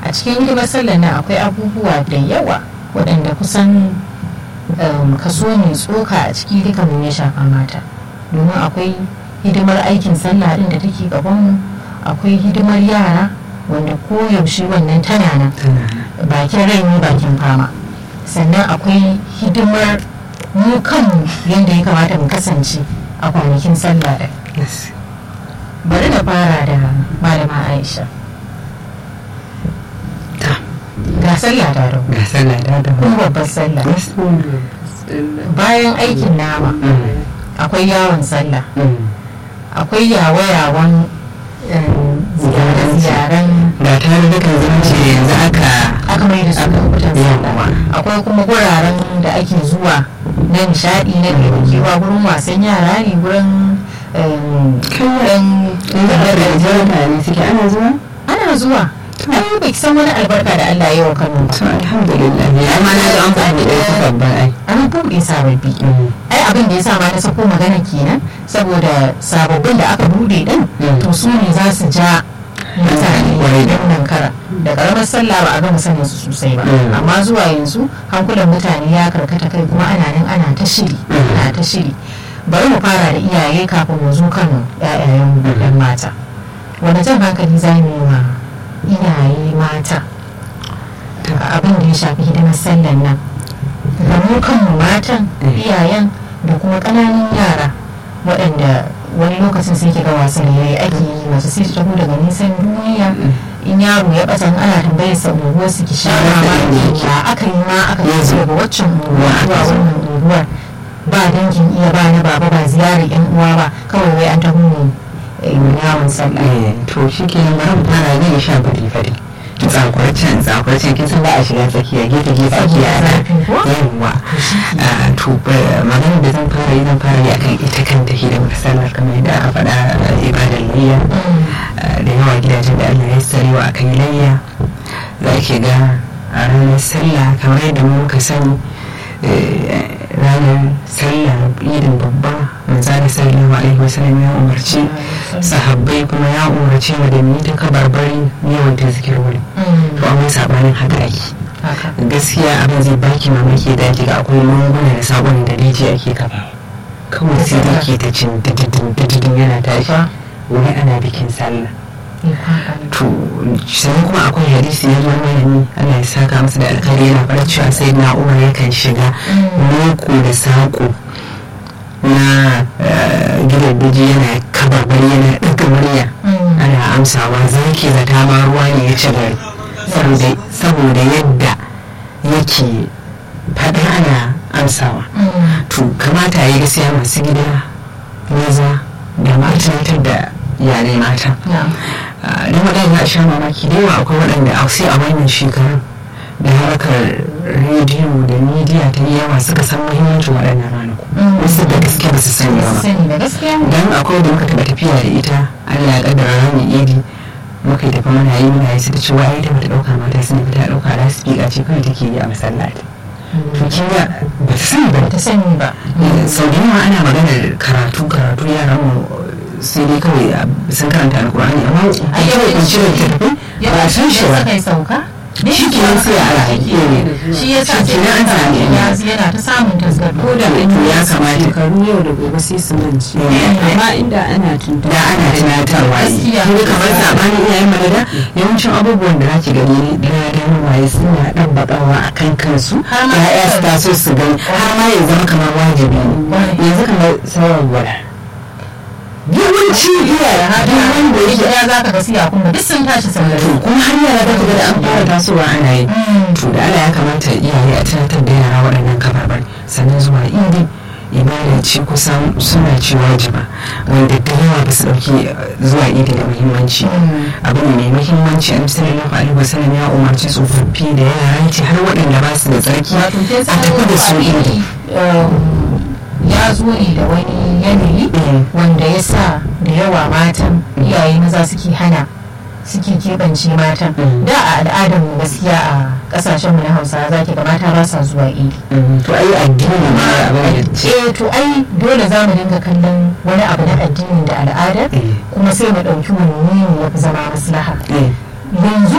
a cikin hidimar sallar nan akwai abubuwa da yawa waɗanda kusan kaso mai tsoka a ciki duka mu ya shafa mata domin akwai hidimar aikin sallah din da take gabanmu akwai hidimar yara wanda koyaushe wannan tana nan bakin rai ne bakin fama sannan akwai hidimar mu kanmu yadda ya kamata mu kasance a kwanakin sallah da bari na fara da malama aisha ga sallah da da ga sallah da da kuma babbar sallah bayan aikin nama akwai yawon sallah akwai yawa-yawan ziyaren ga tare da kan zumunci yanzu aka aka mai da su lokutan sallah akwai kuma guraren da ake zuwa na nishadi na kewa gurin wasan yara ne gurin kan mutane suke ana zuwa ana zuwa ai bai san wani albarka da Allah ya wa Kano ba to alhamdulillah ya ma na ga an faɗi da ita babban ai an buɗe sababbi ai abin da ya sa ma na sako magana kenan saboda sababbin da aka buɗe din to su ne za su ja mutane wannan kara da karamar sallah ba a gama sanin su sosai ba amma zuwa yanzu hankulan mutane ya karkata kai kuma ana nan ana ta shiri ana ta shiri bari mu fara da iyaye kafin mu zo kano ƴaƴayen ɗan mata wani jan hankali za mu yi wa iyaye mata abin da ya shafi hidimar sallan nan da mu kanmu matan iyayen da kuma ƙananan yara waɗanda wani lokacin sai ke ga wasan yayi ake yi masu sai ta daga nisan duniya in yaro ya ɓata ana tambayar sa unguwar su ki sha mamaki ya aka yi ma aka yi daga waccan unguwa zuwa wannan unguwar ba dangin iya ba na baba ba ziyarar yan uwa ba kawai wai an taho ne yawon sallah to shi ke nan bari fara ne sha bari fari tsakwarcen tsakwarcen kin san ba a shiga tsakiya gefe gefe ake yana yawwa to magana da zan fara yi zan fara yi akan ita kanta hidimar sallar kamar yadda aka faɗa ibadar layya da yawa gidajen da Allah ya sarewa akan layya za ki ga a ranar sallah kamar yadda muka sani ranar sallah idin babba manzana sallallahu alaihi wasallam ya umarci sahabbai kuma ya umarci mu da ni ta kabarbari yawan ta zikirwari to amma sabanin haka ake gaskiya abin zai baki mamaki da ake ga akwai lunguna da sabon da rijiya ake kafa kawai sai da ke ta cin dididin yana tashi wani ana bikin sallah to sannan kuma akwai hadisi ya zo malami Allah ya saka masa da alkhairi yana fara cewa sai na umar yakan shiga loko da saƙo na gidan biji yana kabarbari yana ɗaga murya ana amsawa zaki zata ma ruwa ne ya ci gari saboda yadda yake faɗa ana amsawa to kamata ya yi gaskiya masu gida maza da matan da iyalai mata don waɗanda a sha mamaki da yawa akwai waɗanda a sai a wannan shekarun da harkar rediyo da midiya ta yi yawa suka san muhimmancin waɗannan ranaku wasu da gaske ba su sani ba don akwai da muka taɓa tafiya da ita allah ya ƙaddara ranar idi muka yi tafi mana yi muna yi su ta cewa ai ta bata ɗauka mata sun fita ɗauka da su fiƙa ce kawai take yi a masallaci to kin ga ba ta sani ba ta sani ba sau da yawa ana maganar karatu karatu yaran mu sai dai kawai sun karanta alkur'ani amma a yau in cire tafi ba san shi ba sauka shi ke nan sai a rayu shi ya sa ke nan an sami ya yana ta samun tasgaro ko da an to yi ya kamata shekaru yau da gobe sai su manci amma inda ana tuntuɓa da ana tunatarwa Gaskiya. ne kamar sabanin iyayen malada yawancin abubuwan da ake gani da na waye suna ɗan baƙawa a kan kansu Har ma ya'ya su taso su gani har ma ya zama kamar wajibi ne yanzu kamar sauran gwada yawanci iyaye duk wanda yake ya za ka ga siya kuma duk sun tashi sun to kuma har yara za ku ga da an fara tasowa ana yi to da Allah ya kamata iyaye a tunatar da yara waɗannan kafafen sannan zuwa idi ibada ce kusan suna ce wajiba wanda da yawa ba su ɗauki zuwa idi da muhimmanci abu ne mai muhimmanci an sallallahu alaihi wasallam ya umarci tsofaffi da yara ce har waɗanda ba su da tsarki a wato ke tafi da su idi ya zo ne da wani yanayi wanda ya sa da yawa matan iyaye maza suke hana suke keɓance matan Mm. da a al'adar mu gaskiya a kasashen mu na hausa za ki ga mata ba sa zuwa idi to ai addini ma abin da ce eh to ai dole za mu dinga kallon wani abu na addini da al'ada Eh. kuma sai mu ɗauki wanne ne ya fi zama maslaha eh yanzu